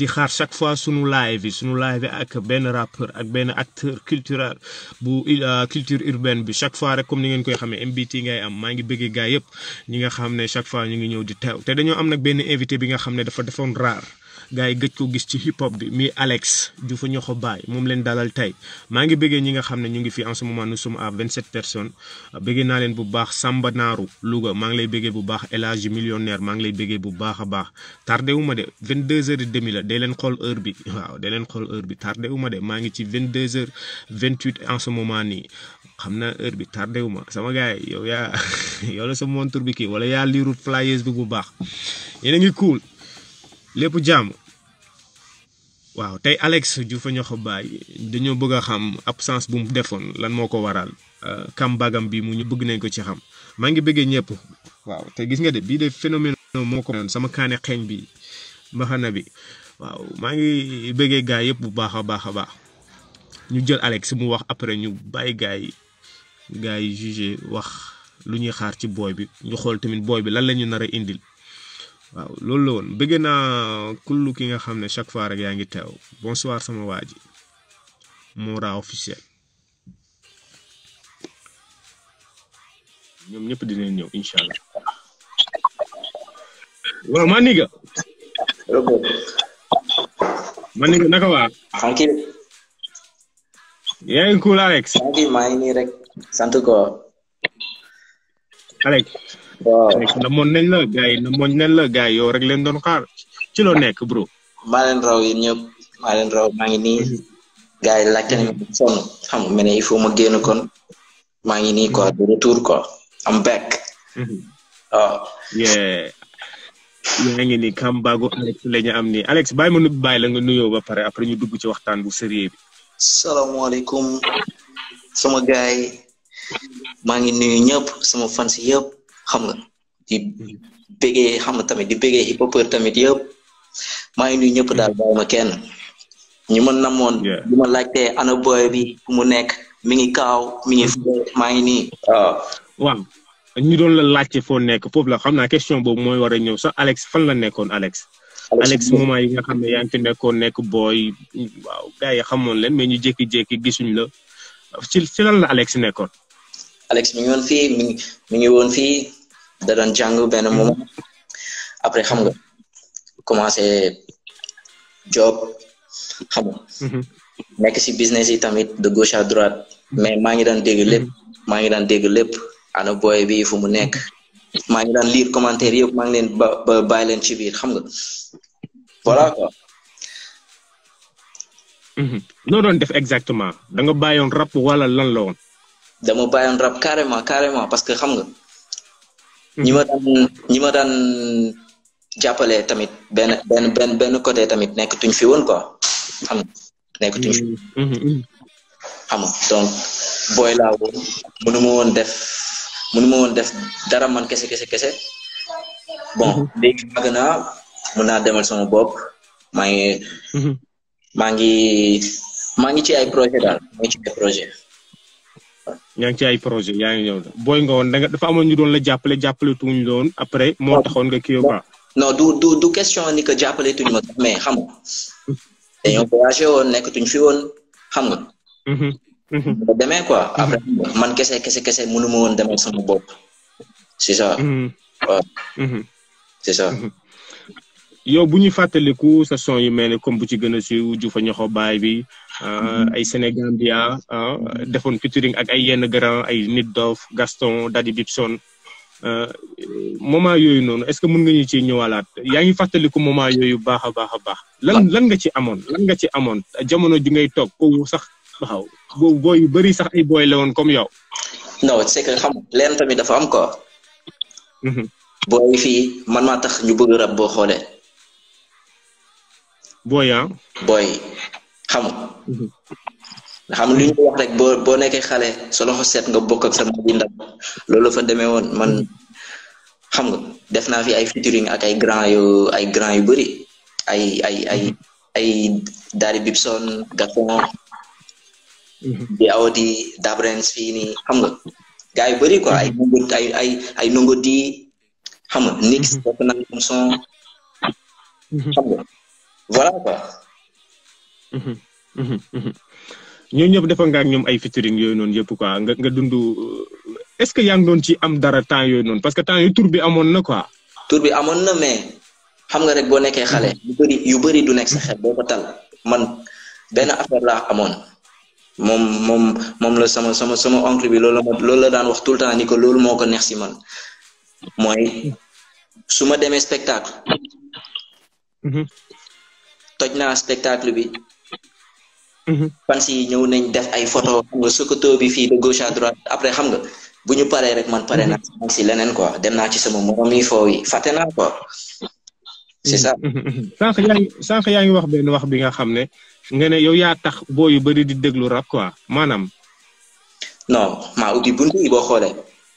di xaar chaque fois sunu live yi sunu live yi ak benn rappeur ak benn acteur culturel bu culture urbaine bi chaque fois rek comme ni ngeen koy xamee MBT ngay am maa ngi bëggee gaa yëpp ñi nga xam ne chaque fois ñu ngi ñëw di teew te dañoo am nag benn invité bi nga xam ne dafa defoon rare gars yi gëj ko gis ci hip hop bi mi Alex du fa ñoo ko bàyyi moom leen dalal tey maa ngi bëggee ñi nga xam ne ñu ngi fi en ce moment nous sommes à 27 personnes bëggee naa leen bu baax Samba Naaru Louga maa ngi lay bëggee bu baax El Hadji millionnaire maa ngi lay bëggee bu baax a baax tardé wu ma de 22 heures et demi la day leen xool heure bi waaw day leen xool heure bi tardé wu ma de maa ngi ci 22 heures 28 en ce moment nii xam naa heure bi tardé wu ma sama gars yi yow yaa yow la sa montre bi kii wala yaa liirut flyers bi bu baax yéen a ngi cool lépp jàmm waaw tey Alex Diouf ñoo ko bàyyi dañoo bëgg a xam absence bu mu defoon lan moo ko waral kam bagam bi mu ñu bëgg nañ ko ci xam maa ngi bëggee ñëpp waaw te gis nga de bii de phénomène moo ko sama kaane xeeñ bi mbaxana bi waaw maa ngi bëggee gaa yëpp bu baax a baax a baax ñu jël Alex mu wax après ñu bàyyi gaa yi gaa yi jugé wax lu ñuy xaar ci booy bi ñu xool tamit booy bi lan la ñu nar a indil waaw loolu la woon bëgg naa kullu ki nga xam ne chaque fois rek yaa ngi teew bonsoir sama waa ji Mora officiel ñoom ñëpp dinañ ñëw incha allah waaw maa niga maa niga naka waa tranquille yaa ngi cool Alex tranquille maa ngi nii rek sant ko Alex waaw Alex namoon nañ la gars yi namoon nañ la gars yi yow rek leen doon xaar ci loo nekk bro maa leen raw yéen ñëpp maa leen raw maa ngi nii gars yi laajte nañu ma sonn xam nga ne il faut ma génn kon maa ngi nii quoi de retour quoi am back waaw yeah yaa ngi ni kambago Alex la ñu am nii Alex bàyyi ma nu bàyyi la nga nuyoo ba pare après ñu dugg ci waxtaan bu sérieux bi salaamaaleykum sama gaay yi maa ngi nuyu ñëpp sama fans yëpp xam nga di bëggee xam nga tamit di bëggee hip hopeur tamit yëpp maa ngi nuyu ñëpp daal bàyyi ma kenn ñi ma namoon Yeah. bi ma laajtee ana boy bi fu mu nekk mi ngi kaaw mi ngi fee maa ngi nii waaw waaw ñu doon la laajte foo nekk foofu la xam naa question boobu mooy war a ñëw sax Alex fan la nekkoon Alex Alex moment yi nga xam ne yaa ngi fi nekkoon nekk booy waaw gars yi xamoon leen mais ñu jékki-jékki gisuñ la ci ci lan la Alex nekkoon Alex mi ngi woon fii mi ngi mi ngi woon fii da doon jàng benn moment après xam nga commencé job xam nga nekk si business yi tamit de gauche à droite mais maa ngi daan dégg lépp maa ngi daan dégg lépp ana boy bi fu mu nekk maa ngi daan lire commentaire yëpp maa ngi leen ba ba bàyyi leen ci biir xam nga voilà quoi noo doon def exactement da nga bàyyoon rap wala lan la woon dama bàyyoon rap carrément carrément parce que xam nga ñi ma daan ñi ma daan jàppale tamit benn benn benn benn côté tamit nekkatuñ fi woon quoi xam nga nekkatuñ fi xam nga donc booy laa woon mënu ma woon def mënu ma woon def dara man kese kese kese bon léegi màgg naa mën naa demal sama bopp maa ngi maa ngi maa ngi ci ay projet daal maa ngi ci ay projet yaa ngi ci ay projet yaa ngi ñëw booy nga woon da nga dafa amoon ñu doon la jàppale jàppale tuñ loon après moo taxoon nga kii quoi non du du du question ni que jàppale tuñ ma sax mais xam nga dañoo voyagé woon nekkatuñ fi woon xam nga ba demee quoi après man kese kese kese mënu ma woon demal sama bopp c'est ça waaw c'est ça yow bu ñuy fàttaliku sa son yu mel ne comme bu ci gën a siiw Juufa ñoxo baay bi ay Sénégambia defoon featuring ak ay yenn grand ay Nit Dof Gaston Daddy Bibson moment yooyu noonu est-ce que mën nga ñu ci ñëwalaat yaa ngi fàttaliku moment yooyu baax a baax a baax lan lan nga ci amoon lan nga ci amoon jamono ji ngay toog ko sax waaw boobu booy yu bëri sax ay booy la woon comme yow. non c'est que xam leen tamit dafa am quoi. booy fii man maa tax ñu bëgg rab boo xoolee. booy ah. booy xam nga xam lu ñu wax rek boo boo nekkee xale sa loxo set nga bokk ak sa mag yi ndaw loolu fa demee woon man xam nga def naa fi ay featuring ak ay grand yu ay grand yu bëri ay ay ay ay Daddy Bibson Gaston di Audi Dabrens fii nii xam nga gars yu bëri quoi ay nongo ay ay ay nongo di xam nga nix def naa comme son xam nga voilà quoi. ñoo ñëpp defa nga ak ñoom ay featuring yooyu noonu yëpp quoi nga nga dund est-ce que yaa ngi doon ci am dara temps yooyu noonu parce que temps yooyu tur bi amoon na quoi. tur bi amoon na mais xam nga rek boo nekkee xale. yu bëri yu bëri du nekk sa xel boo ko tal man benn affaire laa amoon moom moom moom la sama sama sama oncle bi loolu la ma loolu la daan wax tout le temps ni ko loolu moo ko neex si man mooy su ma demee spectacle. toj naa spectacle bi. fans yi ñëw nañ def ay photo xam nga Sokoto bi fii de gauche à droite après xam nga bu ñu paree rek man pare naa si leneen quoi dem naa ci sama morom yi foo yi fàtte naa quoi c'est ça. sànq yaa ngi sànq yaa ngi wax benn wax bi nga xam ne nga ne yow yaa tax boo yu bëri di déglu rap quoi maanaam. non maa ubbi buntu yi boo xoolee.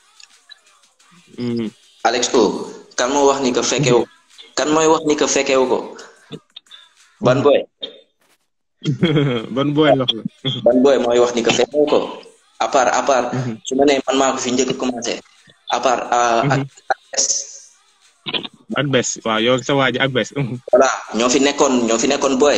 Alex O kan moo wax ni que fekkewu kan mooy wax ni que fekkewu ko ban boy. ban booy wax la. ban booy mooy wax ni que fekkee ko à part à part su ma nee man maa ko fi njëkk a commencé à part ak ak bes. ak bes waaw yow sa waa ji ak bes. voilà ñoo fi nekkoon ñoo fi nekkoon booy.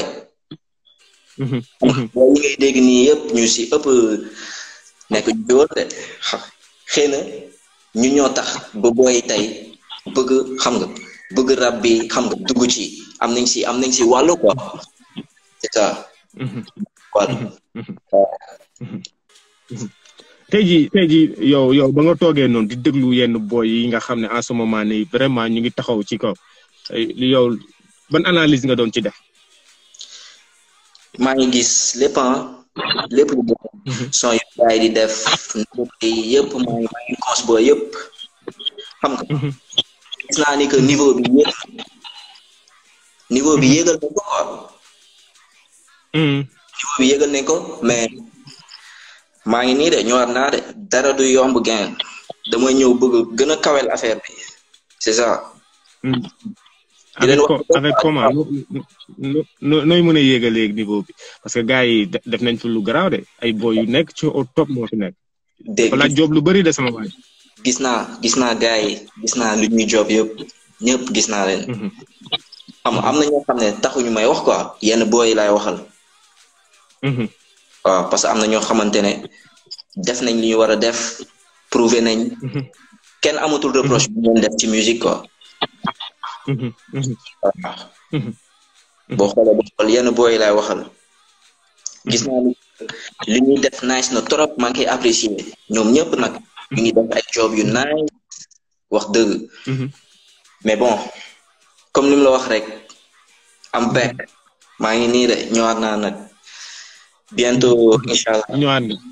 booy yi ngay dégg nii yëpp ñu si ëpp nekk ñu woon de xëy na ñu ñoo tax ba booy tey bëgg xam nga bëgg rab bi xam nga dugg ci am nañ si am nañ si wàllu quoi c'est ça. voilà. tey jii tey jii yow yow ba nga toogee noonu di déglu yenn boy yi nga xam ne en ce moment nii vraiment ñu ngi taxaw ci kaw yow ban analyse nga doon ci def. maa ngi gis lépp lépp lu bëgg. son yu gaay di def yëpp maa ngi maa ngi cons booy yëpp xam nga. gis naa ni que niveau bi yéeg niveau bi yéegal nañ ko quoi. niveau bi yéegal nañ ko mais maa ngi nii de ñëwaat naa de dara du yomb gain damay ñëw bëgg gën a kawel affaire bi c'est ça. avec avec comment nooy mën a yéegal léegi niveau bi parce que gars yi def nañ fi lu garaaw de ay boy yu nekk ci au top moo fi nekk. dégg wala job lu bëri de sama waay. gis naa gis naa gars yi gis naa lu ñuy job yëpp ñëpp gis naa leen. xam am na ñoo xam ne taxuñu may wax quoi yenn boy yi laay waxal. waaw parce que am na ñoo xamante ne def nañ li ñu war a def prouver nañ. kenn amatul reproche bu ñu def ci musique quoi. boo xoolee boo xool yenn boy yi laay waxal. gis naa li ñuy def nice na trop maa ngi koy apprécier ñoom ñëpp nag ñu ngi def ay job yu nice wax dëgg. mais bon comme ni mu la wax rek am back maa ngi nii de ñëwaat naa nag bientôt incha allah. ñëwaat nga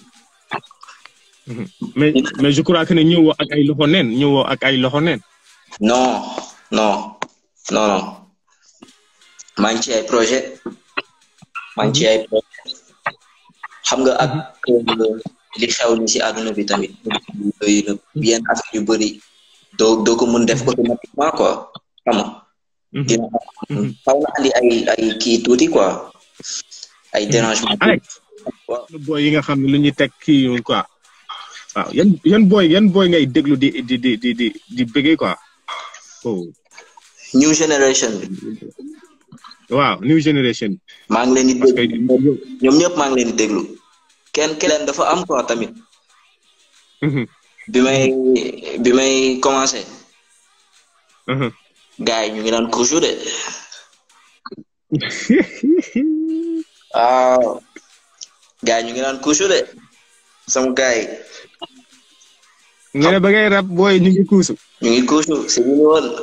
mais mais je crois que ne ñëwoo ak ay loxo neen ñëwoo ak ay loxo neen. non non non non maa ngi ci ay projet maa ngi ci ay projet xam nga ak li xew ni si àdduna bi tamit yenn affaire yu bëri doo doo ko mën def automatiquement quoi xam nga dina xaw na andi ay ay kii tuuti quoi ay dérangement Alex boy yi nga xam ne lu ñuy teg kii yoon quoi waaw yan yan boy yan boy ngay déglu di di di di di di bëggee quoi oh new generation bi waaw new generation maa ngi leen di parce que déglu ñoom ñëpp maa ngi leen di déglu kenn kenn dafa am quoi tamit bi may bi may commencé gars yi ñu ngi naan couche de waaw gars yi ñu ngi naan couche de sama gars yi nga ne ba ngay rap booy ñu ngi kuusu ñu ngi couche si bu ñu woon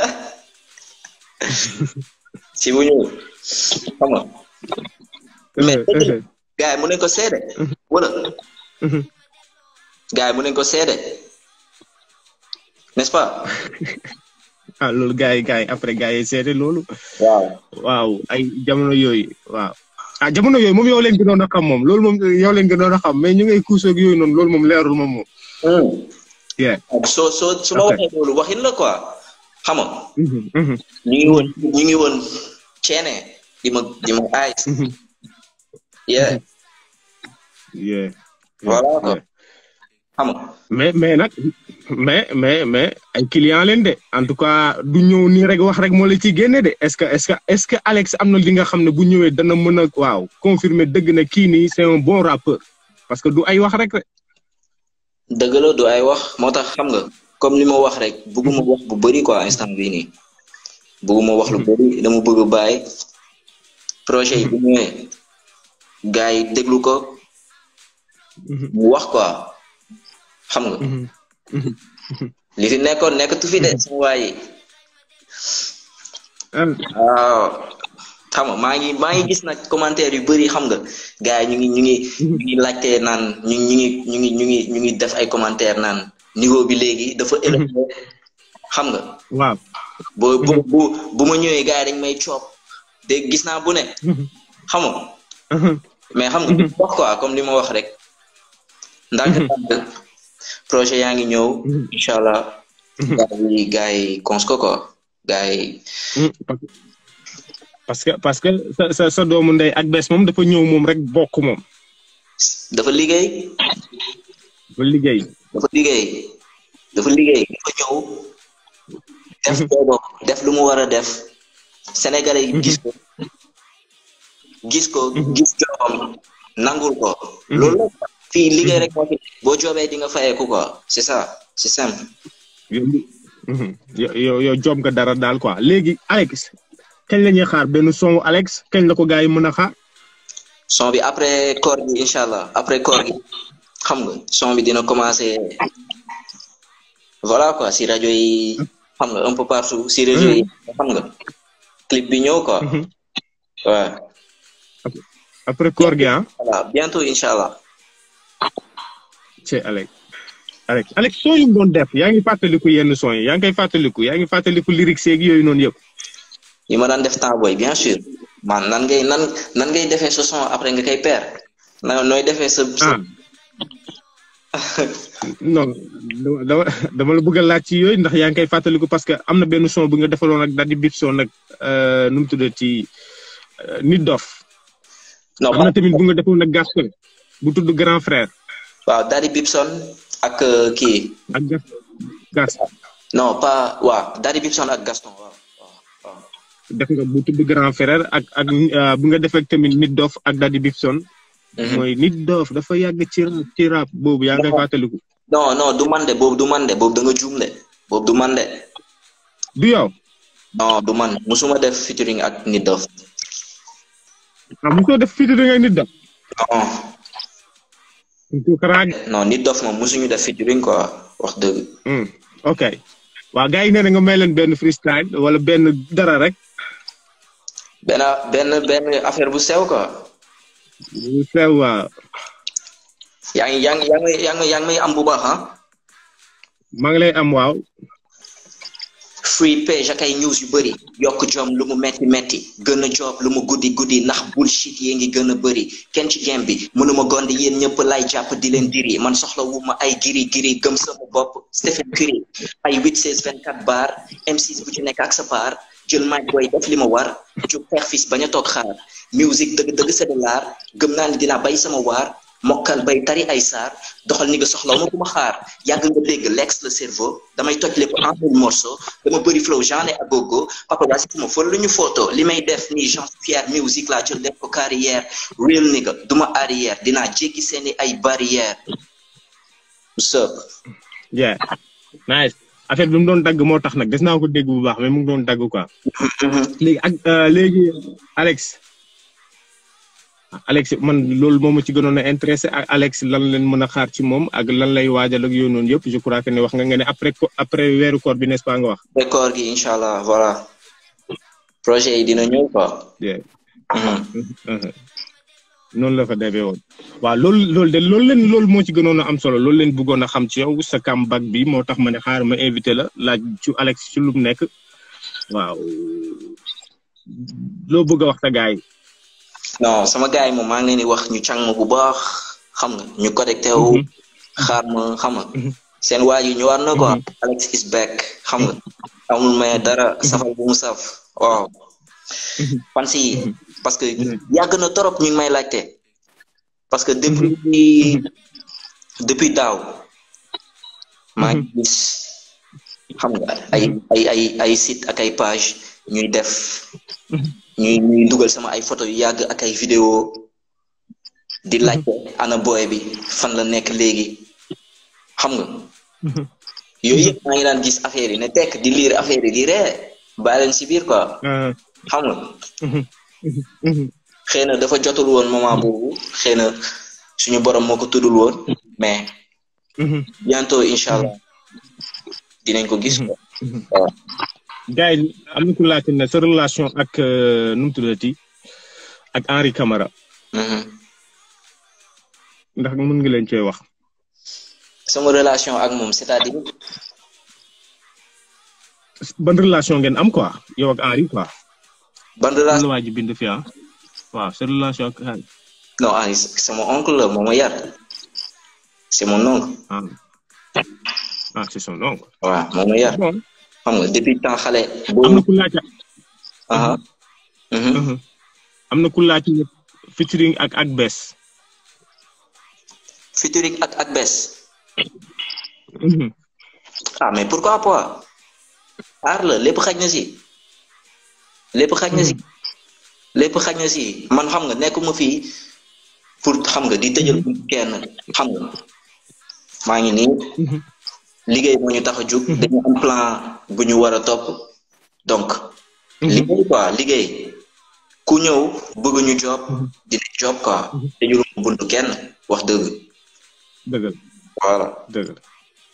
si bu ñu xam nga mais gars yi mu ne ko seede wala gars yi mu ne ko seede n'est-ce pas ah loolu gars yi gars yi après gars yi seede loolu waaw waaw ay jamono yooyu waaw ah jamono yooyu moom yow leen gënoon a xam moom loolu moom yow leen gënoon a xam mais ñu ngay kuusoog yooyu noonu loolu moom leerul moom moom yeah soo soo su ma waxee loolu waxin la quoi xam nga ñu ngi woon ñu ngi woon ceene di ma di ma aay yeah yeah voilà quoi xam nga mais mais nag mais mais mais ay client leen de en tout cas du ñëw nii rek wax rek moo la ciy génne de est-ce que est-ce que est-ce que Alex am na li nga xam ne bu ñëwee dana mën a waaw confirmer dëgg na kii nii c'est un bon rappeur parce que du ay wax rek rek. dëgg la du ay wax moo tax xam nga comme li ma wax rek bëgguma wax bu bëri quoi instant bii nii bëgguma wax lu bëri dama bëgg bàyyi projet yi bu ñëwee gars yi déglu ko mu wax quoi xam nga li fi nekkoon nekkatu fi de sama waa yi waaw xam nga maa ngi maa ngi gis nag commentaire yu bëri xam nga gars yi ñu ngi ñu ngi ñu ngi laajte naan ñu ñu ngi ñu ngi ñu ngi ñu ngi def ay commentaire naan niveau bi léegi dafa élevé xam nga waaw bu bu bu bu ma ñëwee gars yi dañ may coop dégg gis naa bu ne xam nga mais xam nga wax quoi comme li ma wax rek ndànk ndànk projet yaa ngi ñëw incha allah gars yi gars yi cons ko quoi gars yi parce que parce que sa sa sa doomu ndey ak bés moom dafa ñëw moom rek bokk moom dafa liggéey dafa liggéey dafa liggéey dafa liggéey dafa ñëw def boobu def lu mu war a def sénégalais yi gis ko gis ko gis joobam nangul ko loolu la fii liggéey rek moo fi boo joobee di nga fayeeku quoi c'est ça c'est simple yow yow yow joob nga dara daal quoi léegi Alex kañ la ñuy xaar benn son Alex kañ la ko gars yi mën a xaar son bi après koor gi incha allah après koor gi xam nga son bi dina commencer voilà quoi si rajo yi xam nga un peu partout si réseau yi xam nga clip bi ñëw quoi waaw après koor gi ah voilà bientôt incha allah c'est Alex Alex Alex son yu mu doon def yaa ngi fàttaliku yenn son yi yaa ngi koy fàttaliku yaa ngi fàttaliku lyrics yeeg yooyu noonu yëpp yi ma daan def temps booy bien sûr man nan ngay nan nan ngay defee sa son après nga koy peer na nooy defee sa ah non dama dama la bëgg a laaj ci yooyu ndax yaa ngi koy fàttaliku parce que am na benn son bu nga defaloon ak Daddy Bibson nag nu mu tuddee ci nit dof non am na tamit bu nga defoon ak Gaston bu tudd grand frère waaw Daddy Bibson ak kii ak gas gas non pas waaw Daddy Bibson ak Gaston waaw waaw def nga bu tudd grand frère ak ak bu nga def ak tamit nit dof ak Daddy Bibson mooy nit dof dafa yàgg ci rap ci rap boobu yaa ngay fàttaliku non non du man de boobu du man de boobu da nga juum de boobu du man de du yow non du man musuma def featuring ak nit dof ah mosoo def featuring ak nit dof non ko karaag non nit dof moom musuñu def featuring quoi wax dëgg ok waa gars yi nee na nga may leen benn freestyle wala benn dara rek benn benn benn affaire bu sew quoi bu sew waaw yaa ngi yaa ngi yaa ngi yaa ngi yaa ngi may am bu baax ah maa ngi lay am waaw free page ak ay news yu bëri yokk jom lu mu metti metti gën a job lu mu guddi guddi ndax bullshit yee ngi gën a bëri kenn ci game bi mënuma gondi yéen ñëpp lay jàpp di leen diri man soxla wu ma ay giri giri gëm sama bopp Stephen Curry ay 8 16 24 bar M6 bu ci nekk ak sa paar jël mic booy def li ma war jóg xeex fis bañ a toog xaar musique dëgg dëgg c'est de l'art gëm naa ni dinaa bay sama waar mokkal bay tari ay saar doxal ni nga soxlaw ma ku ma xaar yàgg nga dégg l'ex le cerveau damay toj lépp en un morceau dama bëri flow genre ak gogo papa waa si fu ma fël lu ñu photo li may def nii Jean Pierre musique laa jël def ko carrière real nigga duma arrière dinaa jéggi seeni ay barrière what's up yeah nice affaire bi mu doon dagg moo tax nag des naa ko dégg bu baax mais mu ngi doon dagg quoi léegi ak léegi Alex Alex man loolu moom ma ci gënoon a intéressé ak Alex lan leen mën a xaar ci moom ak lan lay waajal ak yooyu noonu yëpp je crois que ne wax nga nga ne après après weeru koor bi n'est-ce pas nga wax. après koor gi incha allah voilà projet yi dina ñëw quoi. noonu la fa defee woon. waaw loolu loolu de loolu leen loolu moo ci gënoon a am solo loolu leen bëggoon a xam ci yow sa comeback bi moo tax ma ne xaar ma invité la laaj ci Alex ci lu mu nekk waaw loo bëgg a wax sa gars yi. non sama gars yi moom maa ngi leen di wax ñu càng ma bu baax xam nga ñu connecté wu xaar ma xam nga seen waa ji ñëwaat na quoi Alex is back xam nga amul may dara safal bu mu saf waaw fan si parce que yàgg na torop ñu ngi may laajte parce que depuis depuis daaw maa ngi gis xam nga ay ay ay ay site ak ay page ñuy def ñuy ñuy dugal sama ay photo yu yàgg ak ay vidéo di laajte ana boy bi fan la nekk léegi xam nga yooyu yëpp maa ngi daan gis affaire yi ne tekk di lire affaire yi di ree bàyyi leen si biir quoi xam nga xëy na dafa jotul woon moment boobu xëy na suñu borom moo ko tuddul woon mais bientôt incha allah dinañ ko gis quoi waaw gars yi am na ku laajte ne sa relation ak nu mu tuddati ak Henri Camara ndax mën nga leen cee wax sama relation ak moom c'est-à-dire ban relation ngeen am quoi yow ak Henri quoi ban relation la waa ji bind fi ah waaw sa relation ak Henri non Henri sama oncle la moo ma yar c'est mon oncle ah ah c'est son oncle waaw moo ma yar bon xam nga depuis temps xale am na ku laajte aha am na ku laajte ne featuring ak ak bes featuring ak ak bes ah mais pourquoi pas aar la lépp xaj na si lépp xaj na si lépp xaj na si man xam nga nekkuma fii pour xam nga di tëjal kenn xam nga maa ngi nii liggéey moo ñu tax a jug dañu am plan bu ñu war a topp donc liggéey quoi liggéey ku ñëw bëgg ñu job dina job quoi dañu buntu kenn wax dëgg dëgg la voilà dëgg la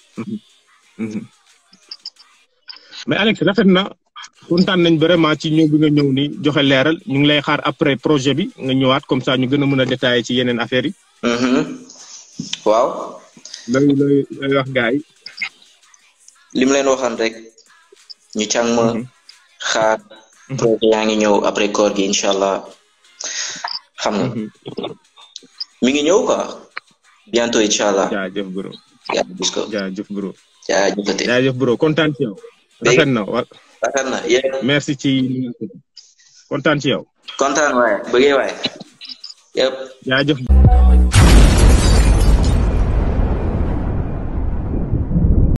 mais Alex rafet na kontaan nañ vraiment ci ñëw bi nga ñëw ni joxe leeral ñu ngi lay xaar après projet bi nga ñëwaat comme ça ñu gën a mën a détailler ci yeneen affaires yi. waaw. looy looy looy wax gars yi. li mu leen waxoon rek ñu càng ma xaar projet yaa ngi ñëw après koor gi incha allah xam nga mi ngi ñëw quoi bientôt incha allah. jaajëf bro. yaa gis ko jaajëf bro. jaajëfate jaajëf bro kontaan ci yow. rafet na wa rafet na yéen merci ci kontaan ci yow. kontaan waaye bëggee waaye yëpp jaajëf.